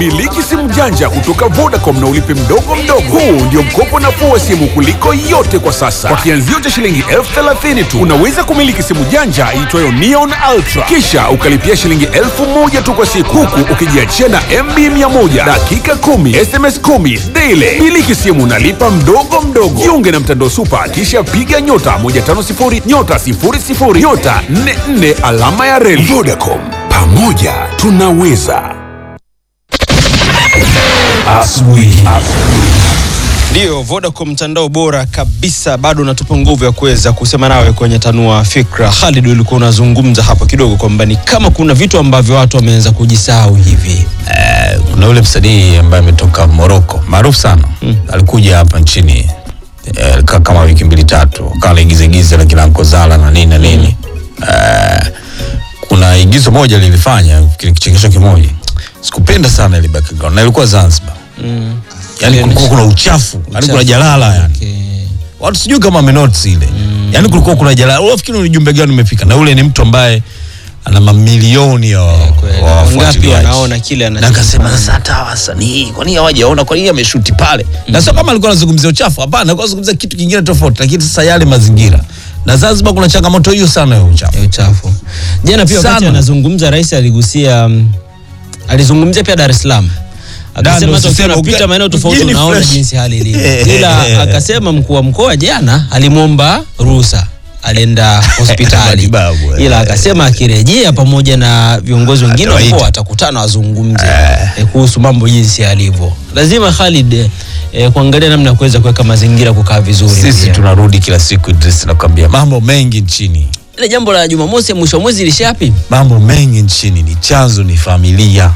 Miliki simu janja kutoka Vodacom na ulipe mdogo mdogo. Huu ndio mkopo nafuu wa simu kuliko yote kwa sasa. Kwa kianzio cha shilingi elfu thelathini tu unaweza kumiliki simu janja iitwayo Neon Ultra, kisha ukalipia shilingi elfu moja tu kwa siku, huku ukijiachia na MB 100 dakika 10 SMS 10 daily. Miliki simu nalipa mdogo mdogo. Jiunge na mtandao Supa, kisha piga nyota 150 nyota 00 nyota 44 alama ya reli. Vodacom, pamoja tunaweza. Asubuhi. Ndiyo, Vodacom mtandao bora kabisa, bado unatupa nguvu ya kuweza kusema nawe kwenye tanua fikra. Khalid, ulikuwa unazungumza hapo kidogo kwamba ni kama kuna vitu ambavyo watu wameanza kujisahau hivi. Eh, kuna yule msanii ambaye ametoka Morocco maarufu sana alikuja hapa nchini eh, alikaa kama wiki mbili tatu kala igiza la kina Nkozala na nini na nini eh, kuna igizo moja lilifanya kile kichekesho kimoja sikupenda sana ile background na ilikuwa Zanzibar Mm. yani Ile kulikuwa ni- kuna uchafu yani kuna jalala yani Okay. watu sijui kama amenotice ile yani kulikuwa kuna jalala unafikiri ni ujumbe gani umefika na ule ni mtu ambaye ana mamilioni ya kweli. wa Wangapi wafuatiliaji. wanaona kile na anachokifanya? akasema sasa hata wasanii kwa nini hawajaona kwa nini ameshuti pale na sio kama alikuwa anazungumzia uchafu hapana alikuwa anazungumzia kitu kingine tofauti lakini sasa yale mazingira na Zanzibar kuna changamoto hiyo sana ya uchafu ya uchafu. Jana pia wakati Sana. anazungumza rais aligusia mm, alizungumzia pia Dar es Salaam. Akasema Ndio, hata ukiwa usiseme unapita uga- maeneo tofauti mjini unaona fresh. jinsi hali ilivyo. Ila akasema mkuu wa mkoa jana alimwomba ruhusa alienda hospitali Matibabu, eh. ila akasema akirejea pamoja na viongozi wengine wa Atawaita. mkoa atakutana wazungumze eh, kuhusu mambo jinsi yalivyo. Lazima Khalid eh, kuangalia namna ya kuweza kuweka mazingira kukaa vizuri. sisi pia. tunarudi kila siku Idris nakwambia mambo mengi nchini ile jambo la Jumamosi ya mwisho wa mwezi lishapi? mambo mengi nchini ni chanzo ni familia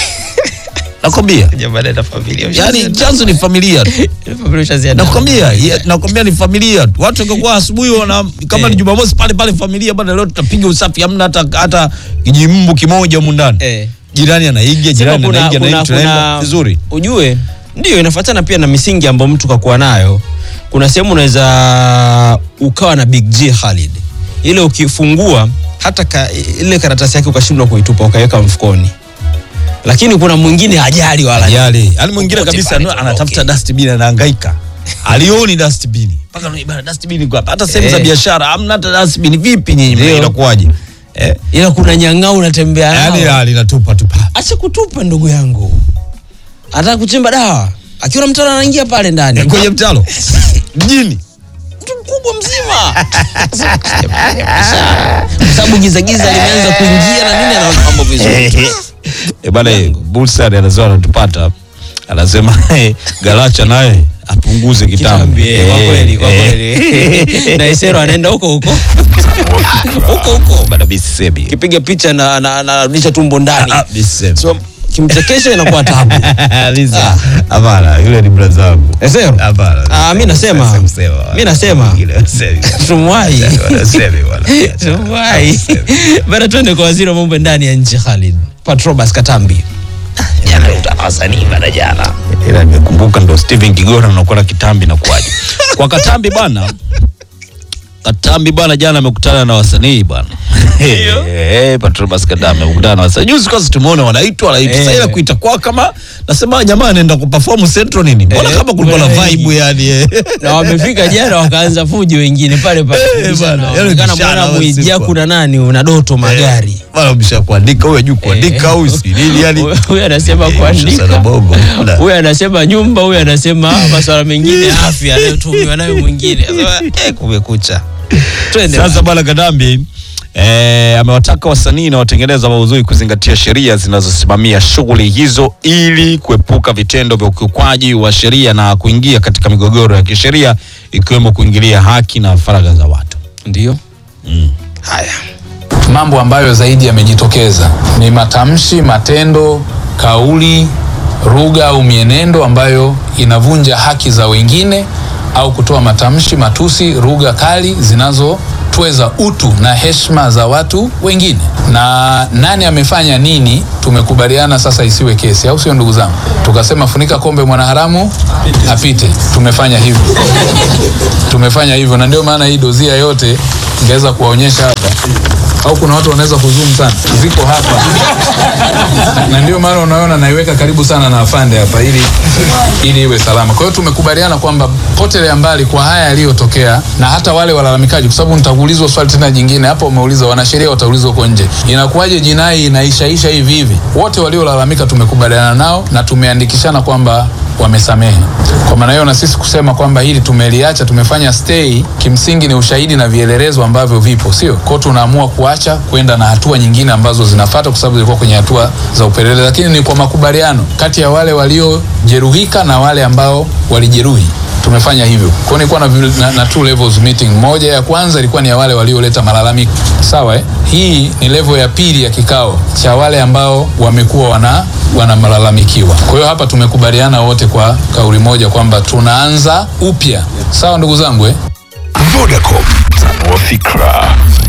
nakwambia Jamani na familia. yani chanzo ni familia tu nakwambia ya- nakwambia ni familia tu. watu wangekuwa asubuhi wana kama ni jumamosi pale pale familia bana leo tutapiga usafi hamna hata hata kijimbu kimoja humu ndani Eh. jirani anaiga jirani kuna, anaiga kuna, na tunaenda kuna, vizuri ujue ndio inafuatana pia na misingi ambayo mtu kakuwa nayo kuna sehemu unaweza ukawa na big G Khalid ile ukifungua hata ka, ile karatasi yake ukashindwa kuitupa ukaiweka mfukoni lakini kuna mwingine hajali wala yale yani mwingine Popote kabisa pale no, tuondoke. anatafuta dustbin anahangaika alioni dustbin mpaka no, bana dustbin iko hapa hata sehemu za Eh. biashara hamna hata dustbin vipi nyinyi Ndio. inakuwaje eh ila kuna nyang'au unatembea yani nao la, linatupa tupa acha kutupa ndugu yangu anataka kuchimba dawa akiona mtaro anaingia pale ndani kwenye mtalo mjini mtu mkubwa mzima kwa sababu gizagiza limeanza kuingia na nini anaona mambo vizuri Eh, bana Bulsari anasema anatupata anasema eh, Galacha naye apunguze kitambi Kitambi, eh, kwa kweli, kwa kweli. na Isero anaenda huko huko huko huko bana bisemi kipiga picha na na- anarudisha tumbo ndani ah bisemi so kimchekesha inakuwa tabu Lisa hapana yule ni brother wangu Esero hapana Ah, mi nasema. Sasa kusema. Mi nasema. Ile wasemi. tumwai Wanasemi bwana. tumwai bana twende kwa waziri wa mambo ya ndani ya nchi Khalid Patrobas Katambi jana utana wasanii bana jana ila nimekumbuka ndo Steven Kigora nakuwa na kitambi na kuaje kwa Katambi bwana Katambi bwana jana amekutana na wasanii bwana eh Patrobas Katambi amekutana na wasanii juzi kwanza tumeona wanaitwa wanaitwa Eh. sasa ila kuita kwa kama nasema jamaa anaenda kuperform Central nini mbona Eh, kama kulikuwa na mbona vibe yani eh. na wamefika jana wakaanza fujo wengine pale pale Eh, bana, yani Inaonekana bishana mwana wa Mwijaku siku. na nani una doto magari bwana umesha kuandika huyu juu kuandika au si nini yani huyu anasema Eh, sana kuandika bongo Bwana. huyu anasema nyumba huyu anasema masuala mengine ya afya anayotumiwa nayo mwingine Sasa, eh, kumekucha twende Sasa bwana Kadambi eh, amewataka wasanii na watengeneza maudhui kuzingatia sheria zinazosimamia shughuli hizo ili kuepuka vitendo vya ukiukwaji wa sheria na kuingia katika migogoro ya kisheria ikiwemo kuingilia haki na faragha za watu. ndio haya Mambo ambayo zaidi yamejitokeza ni matamshi, matendo, kauli, lugha au mienendo ambayo inavunja haki za wengine au kutoa matamshi, matusi, lugha kali zinazotweza utu na heshima za watu wengine. Na nani amefanya nini, tumekubaliana sasa isiwe kesi, au sio ndugu zangu? Tukasema funika kombe mwanaharamu apite. Tumefanya hivyo, tumefanya hivyo, na ndio maana hii dozia yote ingeweza kuwaonyesha hapa au kuna watu wanaweza kuzoom sana, ziko hapa na ndio maana unaona naiweka karibu sana na afande hapa ili ili iwe salama. Kwa hiyo tumekubaliana kwamba potelea mbali kwa haya yaliyotokea, na hata wale walalamikaji, kwa sababu nitakuulizwa swali tena jingine hapo. Umeuliza wanasheria wataulizwa huko nje, inakuwaje jinai inaishaisha hivi hivi? Wote waliolalamika tumekubaliana nao na tumeandikishana kwamba wamesamehe. Kwa maana hiyo, na sisi kusema kwamba hili tumeliacha, tumefanya stay, kimsingi ni ushahidi na vielelezo ambavyo vipo, sio kwao. Tunaamua kuacha kwenda na hatua nyingine ambazo zinafuata, kwa sababu zilikuwa kwenye hatua za upelelezi, lakini ni kwa makubaliano kati ya wale waliojeruhika na wale ambao walijeruhi tumefanya hivyo. Kwa hiyo nilikuwa na, vi- na, na two levels meeting. Moja ya kwanza ilikuwa ni ya wale walioleta malalamiko, sawa eh? Hii ni level ya pili ya kikao cha wale ambao wamekuwa wana wanamalalamikiwa. Kwa hiyo hapa tumekubaliana wote kwa kauli moja kwamba tunaanza upya, sawa ndugu zangu eh? Vodacom, tanua fikra.